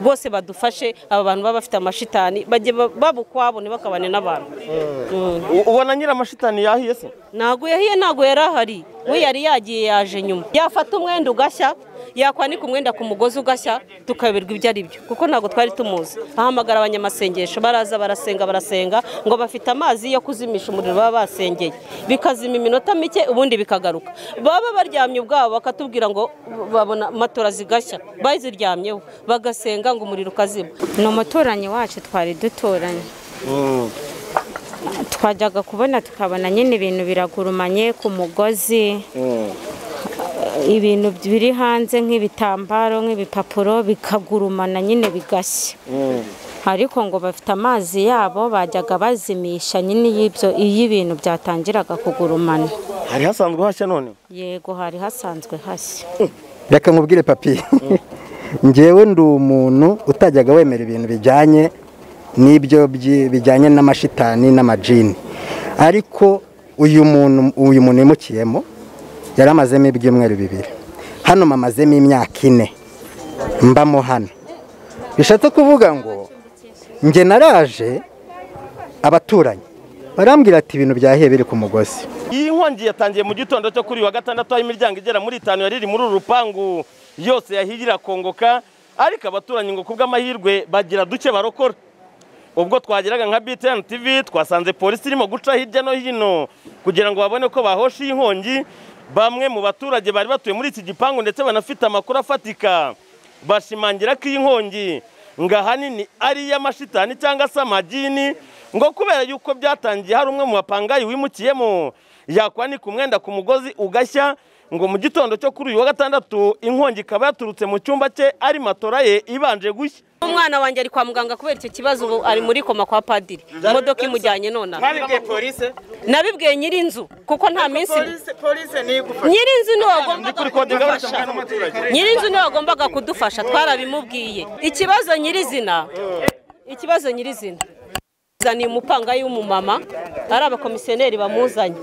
bose badufashe aba bantu baba bafite amashitani bajye ba- baba ukwabo ntibakabane n'abantu U- ubona nyiramashitani yahiye se ntabwo yahiye ntabwo yari ahari we yari yagiye yaje nyuma yafata umwenda ugashya yakwanika umwenda ku mugozi ugashya tukayoberwa ibyo ari byo kuko ntabwo twari tumuzi ahamagara abanyamasengesho baraza barasenga barasenga ngo bafite amazi yo kuzimisha umuriro baba basengeye bikazima iminota mike ubundi bikagaruka baba baryamye ubwabo bakatubwira ngo babona matora zigashya baziryamyeho bagasenga ngo umuriro ukazima ni umuturanyi wacu twari duturanye twajyaga kubona tukabona nyine ibintu biragurumanye ku mugozi ibintu biri hanze nk'ibitambaro nk'ibipapuro bikagurumana nyine bigashya ariko ngo bafite amazi yabo bajyaga bazimisha nyine iyo ibyo- iyo ibintu byatangiraga kugurumana hari hasanzwe hashya none yego hari hasanzwe hashya reka nkubwire papi ngewe ndi umuntu utajyaga wemera ibintu bijyanye n'ibyo byi- bijyanye n'amashitani n'amajini ariko uyu muntu uyu muntu yimukiyemo yari amazemo ibyumweru bibiri hano mamazemo imyaka ine mbamo hano bishatse kuvuga ngo nge naraje abaturanyi barambwira ati ibintu byahiye biri ku mugozi iyi nkongi yatangiye mu gitondo cyo kuri uyu wa gatandatu aho imiryango igera muri itanu yari iri muri uru rupangu yose yahiye irakongoka ariko abaturanyi ngo kubw'amahirwe bagira duke barokora ubwo twageraga nka btn tv twasanze polisi irimo guca hirya no hino kugira ngo babone ko bahosha iyi nkongi bamwe mu baturage bari batuye muri iki gipangu ndetse banafite amakuru afatika bashimangira ko iyi nkongi ngo ahanini ari iy'amashitani cyangwa se amagini ngo kubera yuko byatangiye hari umwe mu bapangayi wimukiyemo yakwanika umwenda ku mugozi ugashya ngo mu gitondo cyo kuri uyu wa gatandatu inkongi ikaba yaturutse mu cyumba cye ari matora ye ibanje gushya umwana wanjye ari kwa muganga kubera icyo kibazo ubu ari muri koma kwa padiri imodoka imujyanye none aha. Mwabibwiye polisi nabibwiye nyir'inzu kuko nta minsi polisi polisi ni igufasha nyir'inzu niwe kuri wagombaga kode kudufasha nyir'inzu niwe wagombaga kudufasha twarabimubwiye ikibazo nyirizina ikibazo nyirizina zaniye umupangayi w'umumama ari abakomisiyoneri bamuzanye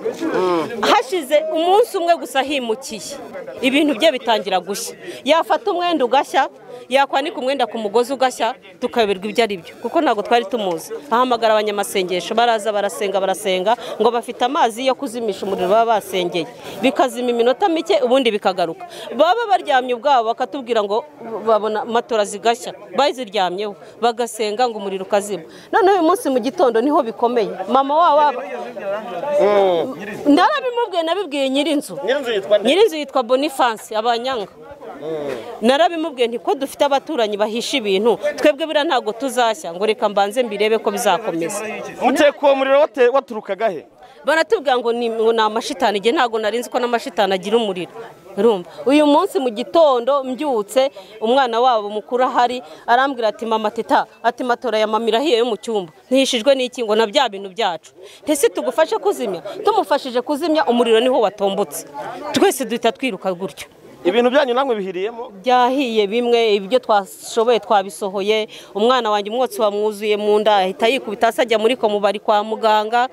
hashize umunsi umwe gusa himukiye ibintu bye bitangira gushya yafata umwenda ugashya yakwanika umwenda ku mugozi ugashya tukayoberwa ibyo ari byo kuko ntabwo twari tumuzi ahamagara abanyamasengesho baraza barasenga barasenga ngo bafite amazi yo kuzimisha umuriro baba basengeye bikazima iminota mike ubundi bikagaruka baba baryamye ubwabo bakatubwira ngo babona matora zigashya baziryamyeho bagasenga ngo umuriro ukazima noneho uyu munsi mu gitondo niho bikomeye mama wabo narabimubwiye nabibwiye nyir'inzu nyir'inzu yitwa nde nyir'inzu yitwa bonifanse abanyanga narabimubwiye nti ko dufite abaturanyi bahisha ibintu twebwe biriya ntabwo tuzashya ngo reka mbanze mbirebe ko bizakomeza mukeko umuriro wate- waturukaga he baratubwira ngo ni ngo ni amashitani igihe ntabwo narinzi ko n'amashitani agira umuriro urumva uyu munsi mu gitondo mbyutse umwana wabo mukuru ahari arambwira ati mama teta ati matora ya mama irahiye yo mu cyumba ntihishijwe n'iki ngo na bya bintu byacu ntese tugufashe kuzimya tumufashije kuzimya umuriro niho watombotse twese duhita twiruka gutyo ibintu byanyu namwe bihiriyemo byahiye bimwe ibyo twashoboye twabisohoye umwana wanjye umwotsi wamwuzuye mu nda ahita yikubita hasi ajya muri komu bari kwa muganga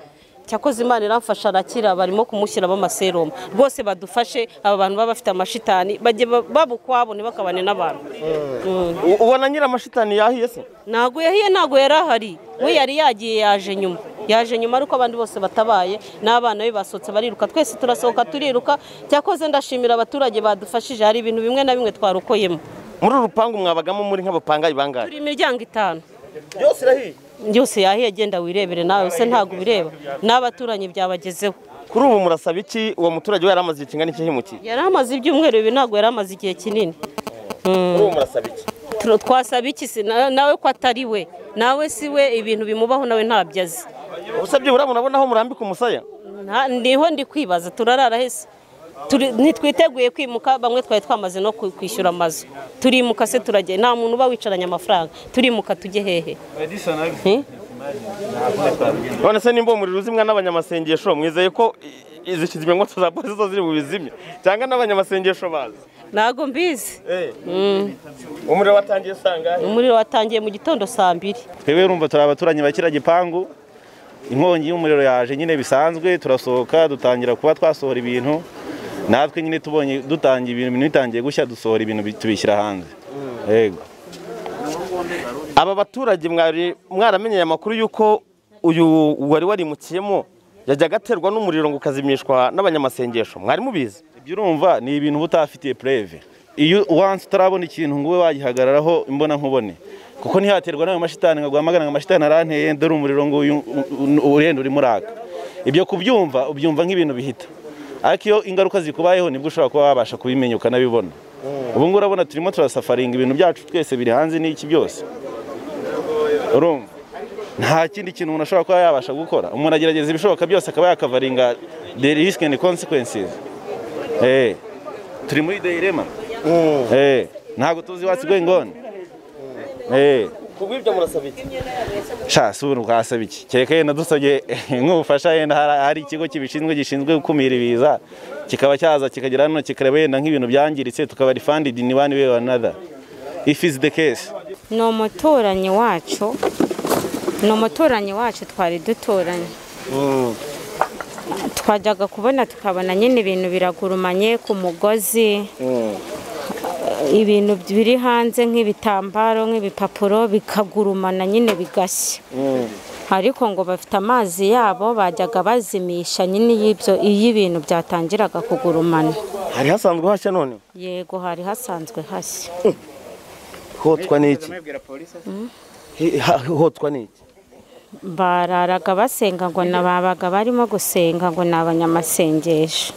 cyakoze imana iramfasha arakira barimo kumushyiramo amaseromo rwose badufashe aba bantu baba bafite amashitani bajye ba- baba ukwabo ntibakabane n'abantu U- ubona nyiramashitani yahiye se ntabwo yahiye ntabwo yari ahari we yari yagiye yaje nyuma yaje nyuma ariko abandi bose batabaye n'abana be basohotse bariruka twese turasohoka turiruka cyakoze ndashimira abaturage badufashije hari ibintu bimwe na bimwe twarokoyemo muri uru rupangu mwabagamo muri nk'abapangayi bangahe turi imiryango itanu yose irahiye byose yahiye genda wirebere nawe se ntabwo ubireba n'abaturanyi byabagezeho kuri ubu murasaba iki uwo muturage we yaramaze igihe kingana iki himukiye yari amaze ibyumweru bibi ntabwo yari amaze igihe kinini kuri ubu murasaba iki Turo- twasaba iki se Na- nawe ko atari we nawe si we ibintu bimubaho nawe ntabyo azi ubuse byibura murabona aho murambika umusaya Nta- niho ndi kwibaza turarara hese Turi- ntitwiteguye kwimuka bamwe twari twamaze no ku- kwishyura amazu turimuka se turagenda nta muntu uba wicaranye amafaranga turimuka tujye hehe Eh? none se nimba uwo muriro uzimwa n'abanyamasengesho mwizeye ko i- izi kizimyamwoto za polisi zo ziri bubizimye cyangwa n'abanyamasengesho bazi ntabwo mbizi umuriro watangiye sangahe umuriro watangiye mu gitondo saa mbiri twebwe urumva turi abaturanyi ba kiriya gipangu inkongi y'umuriro yaje nyine bisanzwe turasohoka dutangira kuba twasohora ibintu natwe nyine tubonye dutangiye ibintu ibintu bitangiye gushya dusohora ibintu bi- tubishyira hanze yego aba baturage mwari mwaramenyeye amakuru y'uko uyu wari warimukiyemo yajyaga aterwa n'umuriro ngo ukazimishwa n'abanyamasengesho mwari mubizi ibyo urumva ni ibintu uba utafitiye pureve iyo wansi utarabona ikintu ngo ube wagihagararaho imbona nkubone kuko ntihaterwa n'ayo mashitani ngo guhamagara ngo amashitani aranteye dore umuriro ngo uyu- u- u- urenda urimo uraka ibyo kubyumva ubyumva nk'ibintu bihita ariko iyo ingaruka zikubayeho nibwo ushobora kuba wabasha kubimenya ukanabibona ubu ngubu urabona turimo turasafaringa ibintu byacu twese biri hanze n'iki byose urumva nta kindi kintu umuntu ashobora kuba yabasha gukora umuntu agerageza ibishoboka byose akaba yakavaringa the risk and consequences Eh, turi muri deyirema Eh, ntabwo tuzi iwacu gwengone Eh, kubwo ibyo murasaba iki sha si ubu twasaba iki kereka yenda dusabye nk'ubufasha yenda hari- hari ikigo kibishinzwe gishinzwe gukumira ibiza kikaba cyaza kikagera hano kikareba yenda nk'ibintu byangiritse tukaba refunded in one way or another if is the case ni umuturanyi wacu ni umuturanyi wacu twari duturanye twajyaga kubona tukabona nyine ibintu biragurumanye ku mugozi ibintu biri hanze nk'ibitambaro nk'ibipapuro bikagurumana nyine bigashya ariko ngo bafite amazi yabo bajyaga bazimisha nyine iyo ibyo- iyo ibintu byatangiraga kugurumana hari hasanzwe hashya none yego hari hasanzwe hashya hotwa n'iki Hi- ha- hotwa n'iki bararaga basenga ngo na babaga barimo gusenga ngo ni abanyamasengesho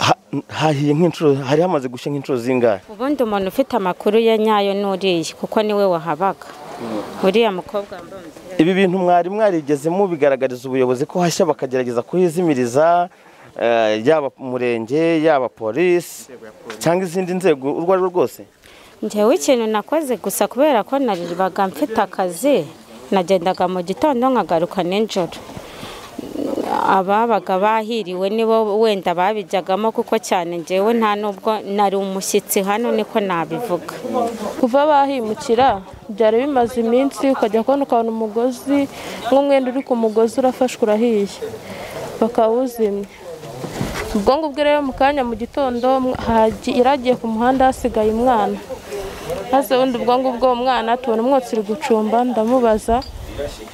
Ha- hahiye nk'inshuro hari hamaze gushya nk'inshuro zingahe ubundi umuntu ufite amakuru ya nyayo n'uriya kuko niwe wahabaga uriya mukobwa wambaye umupira ibi bintu mwari mwarigeze mubigaragariza ubuyobozi ko hashya bakagerageza kuhizimiriza eh, yaba umurenge yaba polisi cyangwa izindi nzego urwo ari rwo rwose njyewe ikintu nakoze gusa kubera ko naribaga mfite akazi nagendaga mu gitondo nkagaruka nijoro ababaga bahiriwe nibo wenda babijyagamo kuko cyane njyewe nta nubwo nari umushyitsi hano niko nabivuga kuva bahimukira byari bimaze iminsi ukajya kubona ukabona umugozi nk'umwenda uri ku mugozi urafashwe urahiye bakawuzimya ubwo ngubwo rero mu kanya mu gitondo hagi- yaragiye ku muhanda hasigaye umwana maze ubundi ubwo ngubwo uwo mwana tubona umwotsi uri gucumba ndamubaza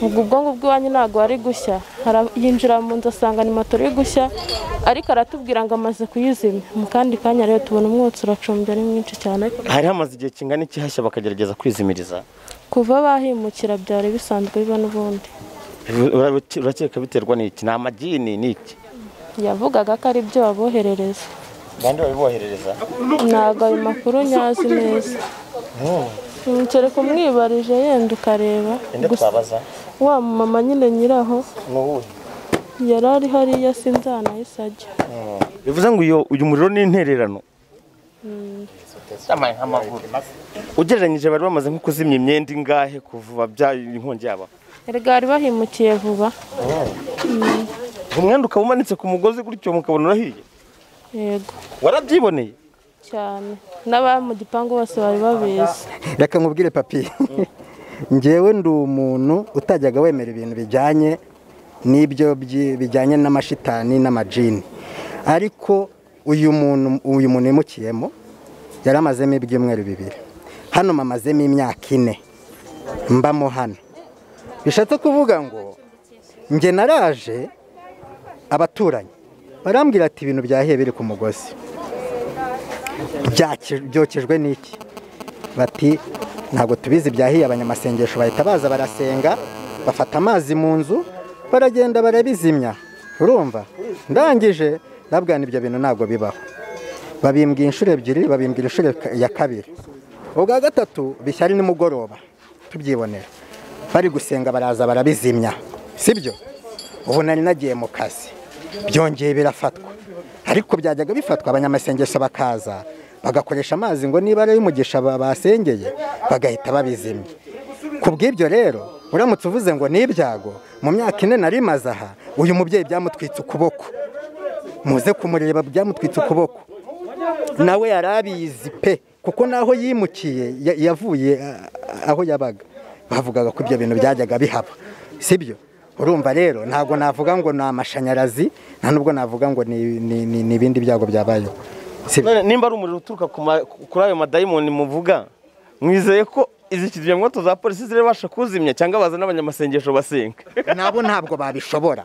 ubwo ubwo ngubwo iwanyu ntabwo wari gushya Ara- yinjira mu nzu asanga ni moto iri gushya ariko aratubwira ngo amaze kuyizimya mu kandi kanya rero tubona umwotsi uracumbye ari mwinshi cyane hari hamaze igihe kingana iki hashya bakagerageza kwizimiriza kuva bahimukira byari bisanzwe biba n'ubundi Ura- urakeka biterwa n'iki ni amagini ni iki yavugaga ko ari byo baboherereza bande babiboherereza ntabwo ayo makuru nyazi neza Mm, kereka umwibarije yenda ukareba Gusa twabaza wa mama nyine nyiraho yari ari hariya sinzanahise ajya bivuze ngo uyu- uyu muriro ni intererano ugereranyije bari bamaze nko kuzimya imyenda ingahe kuva bya inkongi yaba erega bari bahimukiye vuba umwenda ukaba umanitse ku mugozi gutyo mukabona urahiye yego warabyiboneye cyane n'abari mu gipangu bose bari babizi reka nkubwire papi ngewe ndi umuntu utajyaga wemera ibintu bijyanye n'ibyo byi- bijyanye n'amashitani n'amajini ariko uyu muntu uyu muntu yimukiyemo yari amazemo ibyumweru bibiri hano mamazemo imyaka ine mbamo hano bishatse kuvuga ngo nge naraje abaturanyi barambwira ati ibintu byahiye biri ku mugozi Byaki- byokejwe n'iki bati ntabwo tubizi byahiye abanyamasengesho bahita baza barasenga bafata amazi mu nzu baragenda barabizimya urumva ndangije ndabwana ibyo bintu ntabwo bibaho babimbwira inshuro ebyiri babimbwira inshuro ka- ya kabiri ubwa gatatu bishya ari nimugoroba tubyibonera bari gusenga baraza barabizimya sibyo ubu nari nagiye mu kazi byongeye birafatwa ariko byajyaga bifatwa abanyamasengesho bakaza bagakoresha amazi ngo niba ari umugisha basengeye bagahita babizimya ku bw'ibyo rero uramutse uvuze ngo ni ibyago mu myaka ine nari maze aha uyu mubyeyi byamutwitse ukuboko muze kumureba byamutwitse ukuboko nawe yari abizi pe kuko n'aho yimukiye ya- yavuye a- a- aho yabaga bavugaga ko ibyo bintu byajyaga bihaba sibyo urumva rero ntabwo navuga ngo ni amashanyarazi nta nubwo navuga ngo ni ni- ni- ni ibindi byago byabayeho sibyo none nimba ari umuriro uturuka ku ma- kuri ayo madayimu muvuga mwizeye ko izi kizimyamwoto za polisi zirabasha kuzimya cyangwa baza n'abanyamasengesho basenga nabo ntabwo babishobora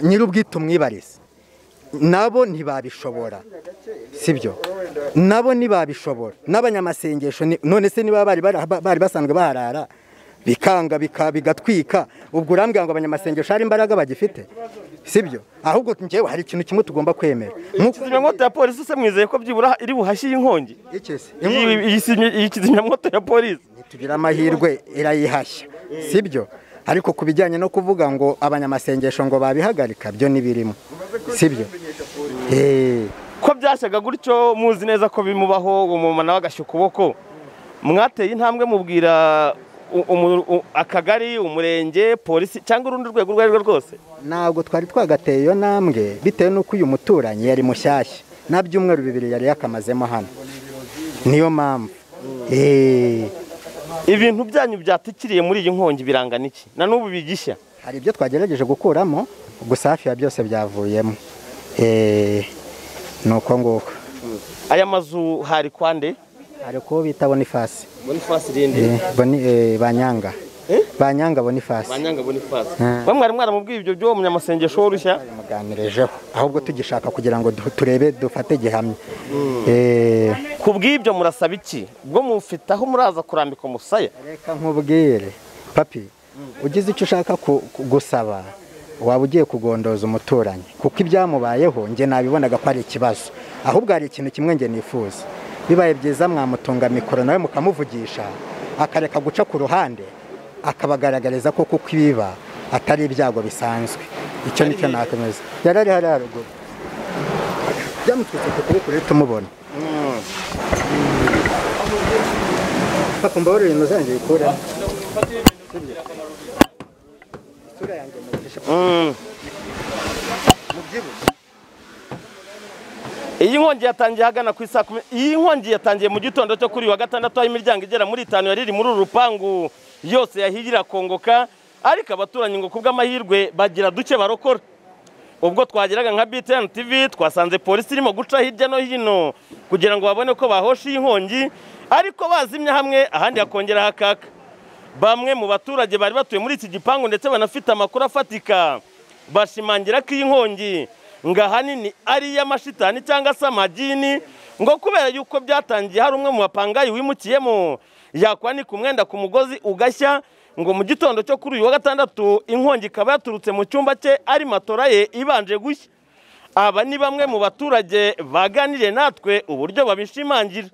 nyir'ubwite umwibarize nabo ntibabishobora sibyo nabo ntibabishobora n'abanyamasengesho ni- none se niba bari bara- ba- bari basanzwe baharara bikanga bika- bigatwika ubwo urambwira ngo abanyamasengesho hari imbaraga bagifite sibyo ahubwo njyewe hari ikintu kimwe tugomba kwemera nk'uko kizimyamwoto ya polisi se mwizeye ko byibura iri buhashye inkongi Iki se? Iyi- iyi kizimya- iyi kizimyamwoto ya polisi tugira amahirwe irayihashya sibyo ariko ku bijyanye no kuvuga ngo abanyamasengesho ngo babihagarika byo ntibirimo sibyo Eh, ko byashyaga gutyo muzi neza ko bimubaho umuntu nawe agashya ukuboko mwateye intambwe mubwira u- umu- u- akagari umurenge polisi cyangwa urundi rwego urwo ari rwo rwose ntabwo twari twagateye iyo ntambwe bitewe n'uko uyu muturanyi yari mushyashya nta byumweru bibiri yari yakamazemo hano niyo mpamvu Eh, ibintu byanyu byatikiriye muri iyi nkongi birangana iki na n'ubu bigishya hari ibyo twagerageje gukuramo gusa hafi ya byose byavuyemo Eh, ni uko nguko aya mazu hari kwande hari kuba bita bonifasi bonifasi rindi Eh, boni, eh, banyanga banyanga bonifasi banyanga bonifasi Mm. we mwari mwaramubwiye ibyo by'uwo munyamasengesho w'urushya muganirejeho ahubwo tugishaka kugira ngo du- turebe dufate gihamya Eh, ku bw'ibyo murasaba iki bwo mufite aho muraza kurambika umusaya reka nkubwire papi ugize icyo ushaka ku- ku- gusaba waba ugiye kugondoza umuturanyi kuko ibyamubayeho nge nabibonaga ko ari ikibazo ahubwo hari ikintu kimwe nge nifuza bibaye byiza mwamutunga mikoro nawe mukamuvugisha akareka guca ku ruhande akabagaragariza ko kuko ibiba atari ibyago bisanzwe icyo nicyo nakomeza yari ari hariya haruguru byamutwitse ku kuboko rero tumubona bakumva bari ibintu zanjye bikuramo isura yanjye mugisha Mm. iyi nkongi yatangiye ahagana ku isaa kumi iyi nkongi yatangiye mu gitondo cyo kuri uyu wa gatandatu aho imiryango igera muri itanu yari iri muri uru rupangu yose yahiye irakongoka ariko abaturanyi ngo kubw'amahirwe bagira duke barokora ubwo twageraga nka BTN TV twasanze polisi irimo guca hirya no hino kugira ngo babone ko bahosha iyi nkongi ariko bazimya hamwe ahandi hakongera hakaka bamwe mu baturage bari batuye muri iki gipangu ndetse banafite amakuru afatika bashimangira ko iyi nkongi ngo ahanini ari iy'amashitani cyangwa se amagini ngo kubera yuko byatangiye hari umwe mu bapangayi wimukiyemo yakwanika umwenda ku mugozi ugashya ngo mu gitondo cyo kuri uyu wa gatandatu inkongi ikaba yaturutse mu cyumba cye ari matora ye ibanje gushya aba ni bamwe mu baturage baganiriye natwe uburyo babishimangira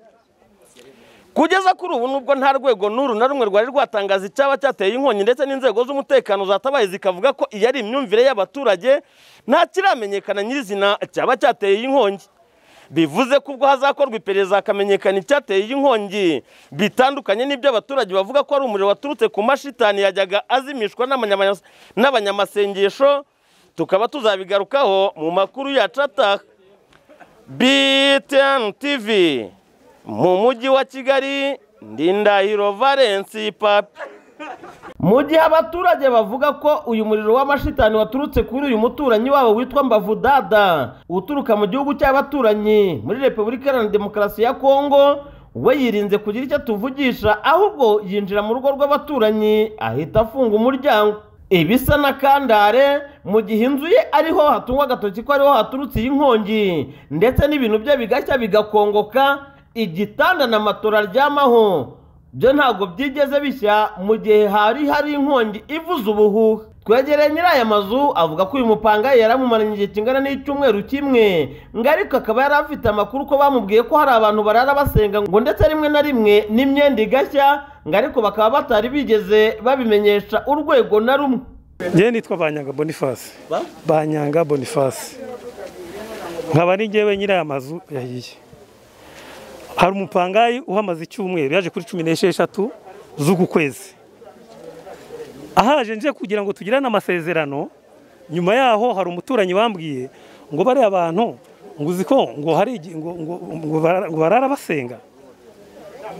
kugeza kuri ubu nubwo nta rwego n'uru na rumwe rwari rwatangaza icyaba cyateye inkongi ndetse n'inzego z'umutekano zatabaye zikavuga ko iyi ari imyumvire y'abaturage nta kiramenyekana nyirizina cyaba cyateye iyi nkongi bivuze ko ubwo hazakorwa iperereza hakamenyekana icyateye iyi nkongi bitandukanye n'ibyo abaturage bavuga ko ari umuriro waturutse ku mashitani yajyaga azimishwa n'abanyamanya- n'abanyamasengesho tukaba tuzabigarukaho mu makuru yacu ataha BTN TV mu mujyi wa Kigali ndi Ndahiro Valence papi mu gihe abaturage bavuga ko uyu muriro w'amashitani waturutse kuri uyu muturanyi wabo witwa Mbavu Dada uturuka mu gihugu cy'abaturanyi muri Repubulika Iharanira Demokarasi ya Kongo we yirinze kugira icyo atuvugisha ahubwo yinjira mu rugo rw'abaturanyi ahita afunga umuryango ibisa na kandare mu gihe inzu ye ariho hatungwa agatoki ko ariho haturutse iyi nkongi ndetse n'ibintu bye bigashya bigakongoka igitanda na matora aryamaho byo ntabwo byigeze bishya mu gihe hari hari inkongi ivuza ubuhuha twegereye nyiri aya mazu avuga ko uyu mupangayi yaramumaranye igihe kingana n'icyumweru kimwe ngo ariko akaba yari afite amakuru ko bamubwiye ko hari abantu barara basenga ngo ndetse rimwe na rimwe n'imyenda igashya ngo ariko bakaba batari bigeze babimenyesha urwego na rumwe njyewe nitwa banyanga bonifasi banyanga bonifasi nkaba ari njyewe nyiri aya mazu yahiye hari umupangayi uhamaze icyumweru yaje kuri cumi n'esheshatu z'uku kwezi ahaje nje kugira ngo tugirane amasezerano nyuma yaho hari umuturanyi wambwiye ngo bariya bantu ngo uzi ko ngo hari igi- ngo- ngo- ngo bara- ngo barara basenga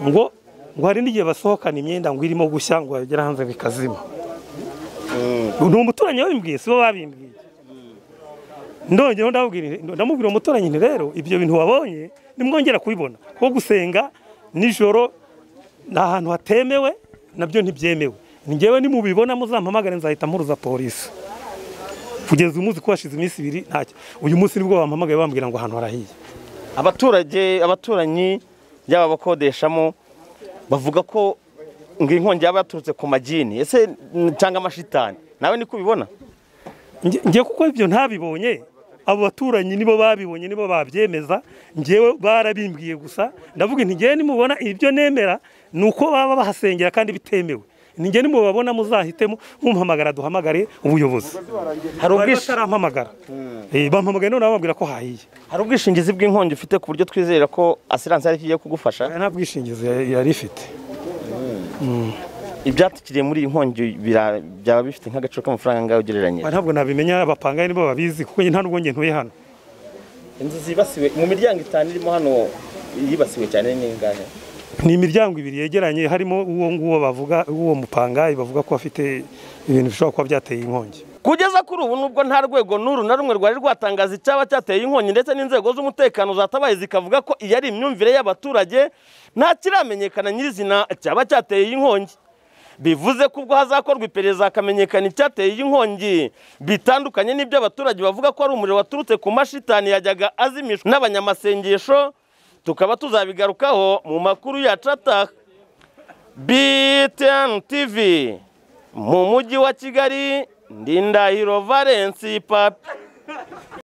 ngo ngo hari n'igihe basohokana imyenda ngo irimo gushya ngo bagera hanze bikazima ni umuturanyi wabimbwiye si bo babimbwiye ndongeraho ndababwira nti- ndamubwira uwo muturanyi nti rero ibyo bintu wabonye nimwongera kubibona kuko gusenga nijoro ni ahantu hatemewe nabyo ntibyemewe ngewe nimubibona muzampamagare nzahita mpuruza polisi kugeza umunsi ko hashize iminsi ibiri ntacyo uyu munsi nibwo bampamagaye bambwira ngo ahantu harahiye abaturage abaturanyi yaba abakodeshamo bavuga ko ngo inkongi yaba yaturutse ku magini ese n- cyangwa amashitani nawe niko ubibona Nge- nge kuko ibyo ntabibonye abo baturanyi nibo babibonye nibo babyemeza ngewe barabimbwiye gusa ndavuga nti ngewe nimubona ibyo nemera ni uko baba bahasengera kandi bitemewe ni ngewe nimubabona muzahitemo mumpamagara duhamagare ubuyobozi hari bari ubwishi- batarampamagara Eh, bampamagaye none bambwira ko hahiye hari ubwishingizi bw'inkongi ufite ku buryo twizera ko asiranse ari igiye kugufasha nta bwishingizi yari- yari ifite ibyatukiriye muri iyi nkongi bira- byaba bifite nk'agaciro k'amafaranga angahe ugereranyije ntabwo nabimenya abapanga nibo babizi kuko nta nubwo nge ntuye hano inzu zibasiwe mu miryango itanu irimo hano yibasiwe cyane n'ingahe ni imiryango ibiri yegeranye harimo uwo nguwo bavuga uwo mupangayi bavuga ko afite ibintu bishobora kuba byateye inkongi kugeza kuri ubu nubwo nta rwego n'uru na rumwe rwari rwatangaza icyaba cyateye inkongi ndetse n'inzego z'umutekano zatabaye zikavuga ko iyi ari imyumvire y'abaturage nta kiramenyekana nyirizina cyaba cyateye iyi nkongi bivuze ko ubwo hazakorwa iperereza hakamenyekana icyateye iyi nkongi bitandukanye n'ibyo abaturage bavuga ko ari umuriro waturutse ku mashitani yajyaga azimishwa n'abanyamasengesho tukaba tuzabigarukaho mu makuru yacu ataha BTN TV mu mujyi wa Kigali ndi Ndahiro Valence papi